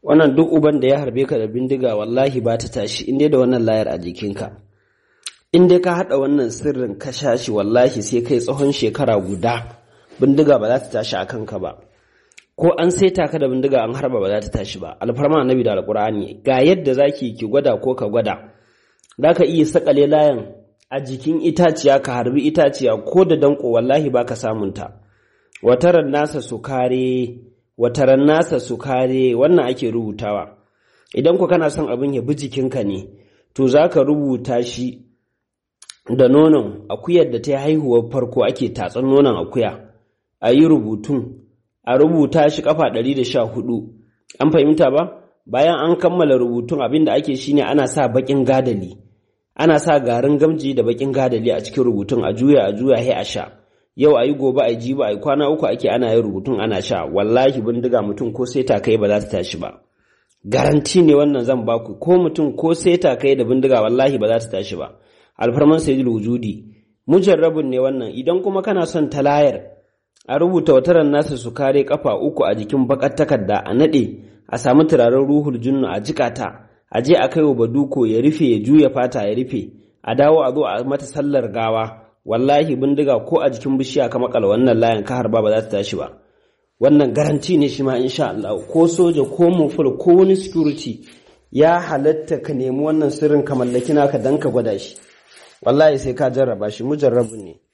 wannan duk uban da ya harbe ka da bindiga wallahi ba ta tashi in dai da wannan layar a jikinka in dai ka haɗa wannan sirrin ka sha shi wallahi sai kai tsawon shekara guda bindiga ba za ta tashi a kanka ba ko an saita ka da bindiga an harba ba za ta tashi ba alfarma annabi da alkur'ani ga yadda zaki ki gwada ko ka gwada za ka iya sakale layan a jikin itaciya ka harbi itaciya ko da danko wallahi ba ka samunta wataran nasa su kare wataran nasa su kare wannan ake rubutawa idan ku kana son abin ya bi jikinka ne to za ka rubuta shi da nonon akuyar da ta yi haihuwar farko ake tatsan nonon akuya a yi rubutun a rubuta shi kafa 114 an fahimta ba bayan an kammala rubutun abin da ake shine ana sa bakin gadali ana sa garin gamji da bakin gadali a cikin rubutun a juya a juya he a sha yau ayi gobe ayi jibi ayi kwana uku ake ana yin rubutun ana sha wallahi bindiga mutum ko sai ta kai ba za ta tashi ba garanti ne wannan zan baku ko mutum ko sai ta kai da bindiga wallahi ba za ta tashi ba alfarman sayyidul wujudi mujarrabun ne wannan idan kuma kana son talayar a rubuta wataran nasa su kare kafa uku a jikin bakar takarda a nade a samu turaren ruhul junnu a jikata a je a kai wa baduko ya rufe ya juya fata ya rufe a dawo a zo a mata sallar gawa wallahi bindiga ko a jikin bishiya ka makala wannan layin ka harba ba za ta tashi ba wannan garanti ne shi ma insha Allah ko soja ko muful ko wani security ya halatta ka nemi wannan sirrin ka mallaki naka dan ka gwada shi wallahi sai ka jarraba shi mujarrabu ne